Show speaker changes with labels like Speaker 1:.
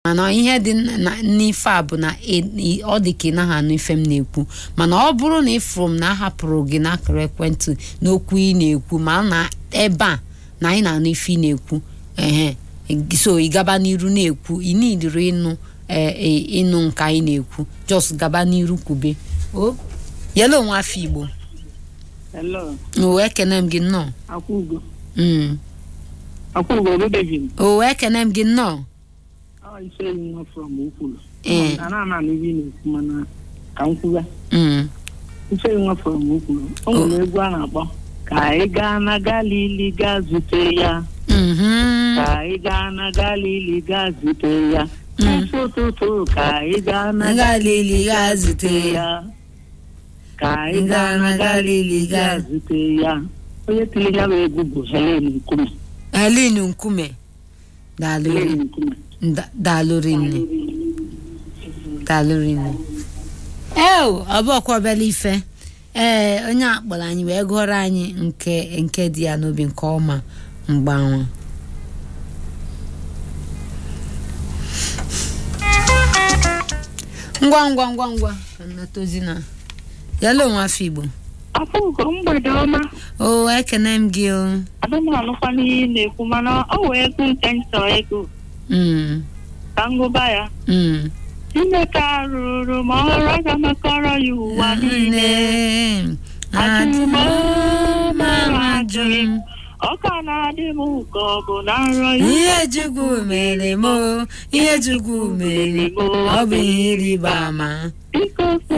Speaker 1: mana ihe dị na- n'ife a bụ na ị- ị- ọ dị ka ị naghị anụ ife m na-ekwu mana ọ bụrụ na ịfụrụ m na ahapụrụ gị n'akara ekwentị n'okwu ị na-ekwu ma na ebe a na anyị na-anụ ife ị na-ekwu ehe so ị gaba n'iru na-ekwu ị nidiri ịnụ ee, ee, ịnụ nke anyị na-ekwu jos gaba n'iru kwube o yelo onwe afọ igbo
Speaker 2: Hello,
Speaker 1: o ekene m gị nnọọ
Speaker 2: Akwụgo.
Speaker 1: Mm.
Speaker 2: Akwụgo, good evening.
Speaker 1: o ekene m gị nnọọ
Speaker 2: Ọ ise nwa from Ukwulu.
Speaker 1: Ee.
Speaker 2: Ana m anụ ibe ị na-ekwu mana ka m kwuga.
Speaker 1: Mm.
Speaker 2: Ise nwa from Ukwulu. O nwere egwu a na-akpọ ka anyị gaa na Galili gaa zute ya.
Speaker 1: Mhm.
Speaker 2: Ka anyị gaa na Galili gaa zute ya. N'isi ụtụtụ ka anyị gaa na
Speaker 1: Galili gaa zute
Speaker 2: ya. Ka anyị gaa na Galili gaa zute ya. Onye tiri ya bụ egwu bụ Helen Nkume.
Speaker 1: Helen Nkume daalụ
Speaker 2: Helen
Speaker 1: ri-
Speaker 2: Nkume.
Speaker 1: nda- daalụ rinne daalụ rinne eo ọbụọkwa obele ife ee onye a kpọrọ anyị wee gụọrọ anyị nke nke dị ya n'obi nke ọma mgbanwe ngwa ngwa ngwa ngwa ka m natozi na yala onwe afọ igbo
Speaker 3: Akwụgo mgbede ọma
Speaker 1: o ekene m gị o
Speaker 3: adụmanụkwa n'ihe ị na-ekwu mana ọ wee ego nke nchọ ego
Speaker 1: Mm,
Speaker 3: ka ngụba ya
Speaker 1: mm.
Speaker 3: Chineke arụrụ ma ọrụ aga makọrọ ya ụwa niile
Speaker 1: ajụghị m
Speaker 3: ọ ka na-adị m ka ọ bụ na nrọ ya
Speaker 1: ihe chukwu mere m o, ihe chukwu mere m ọ bụ ihe ịrịba ama
Speaker 3: biko